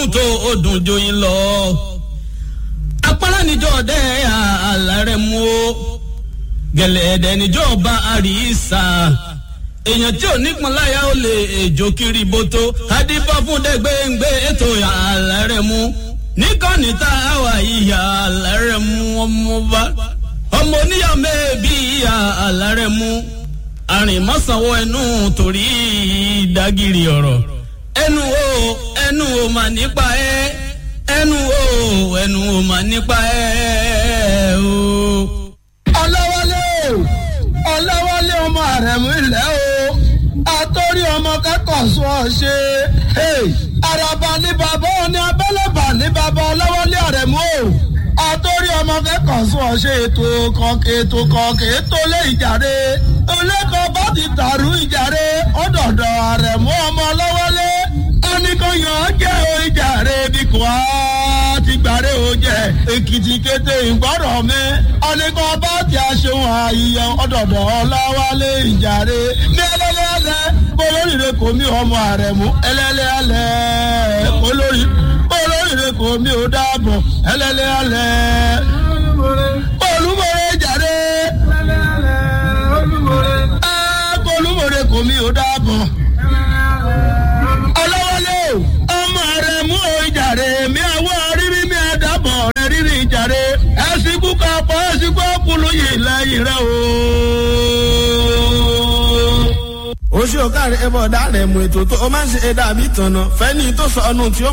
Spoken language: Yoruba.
tó ó dùn joyin lọ. apárá níjọ́ ọ̀dẹ́ àlàrẹ̀ mú o gẹ̀lẹ́dẹ̀ níjọ́ ọba àríṣà èèyàn tí ò nípọn láyà ó lè èjò kiri bótó adífá fún dẹgbẹǹgbẹ ètò àlàrẹ̀ mú níkànnì tá a wà ìyá àlàrẹ̀ mú ọmọ bá ọmọ oníyàwó mẹ́ẹ̀ẹ́bí ìyá àlàrẹ̀ mú àrìnmọ́sánwó ẹnu torí ìdágìrì ọ̀rọ̀ ẹnu o ẹnu o mà nípa ẹ ẹnu o ẹnu o mà nípa ẹ o. ọlọ́wọ́lé o ọlọ́wọ́lé ọmọ àrẹ̀mú ilẹ̀ o àtọ́rí ọmọ kẹ́kọ̀ọ́ sọ ọ ṣe àràbà ní bàbá òní abẹ́lẹ́bà ní bàbá ọlọ́wọ́lé àrẹ̀mú o àtọ́rí ọmọ kẹ́kọ̀ọ́ sọ ọ ṣe ètò kọ̀ọ̀kẹ́ ètò kọ̀ọ̀kẹ́ ètò lé ìjàre olẹ́kọ̀ọ́ bá ti dàrú ìjàre ọ̀dọ̀dọ̀ àrẹ̀mú ọmọ ọlọ́wọ́lé oníkóyàn jẹ́ o ìjàre bí kò á ti gbàre o jẹ èkìtì kété ìgbọ́rọ̀ mi oníkọ́ bá ti aṣeun àyíyẹ ọ̀dọ̀dọ̀ ọlọ́wọ́lé ìjàre ní ẹlẹ́lẹ́lẹ́ olóríire kò mí ọmọ àrẹ̀mú ẹlẹ́lẹ́lẹ́ olórí olóríire kò mí ò dáàbọ̀ ẹlẹ́lẹ́lẹ́ olúmọ̀rẹ́ ìjàre olúmọ̀rẹ́ kò mí ò dáàbọ̀ ọlọ́wọ́lé ọmọ rẹ̀ mú o ìjàre mi àwọ̀ rírí mi àdàbọ̀ rẹ̀ rírí ìjàre ẹ̀sìnkú kan pọ̀ ẹ̀sìnkú ọkùnrin yìí lẹ́yìn rẹ̀ o. oṣù ọ̀kàrẹ̀ ẹ̀bọ̀ ọ̀dà rẹ̀ mú ètò tó o máa ń ṣe ẹ̀dá àbí tọ̀nà fẹ́ni tó sọ ọ́nù tí ó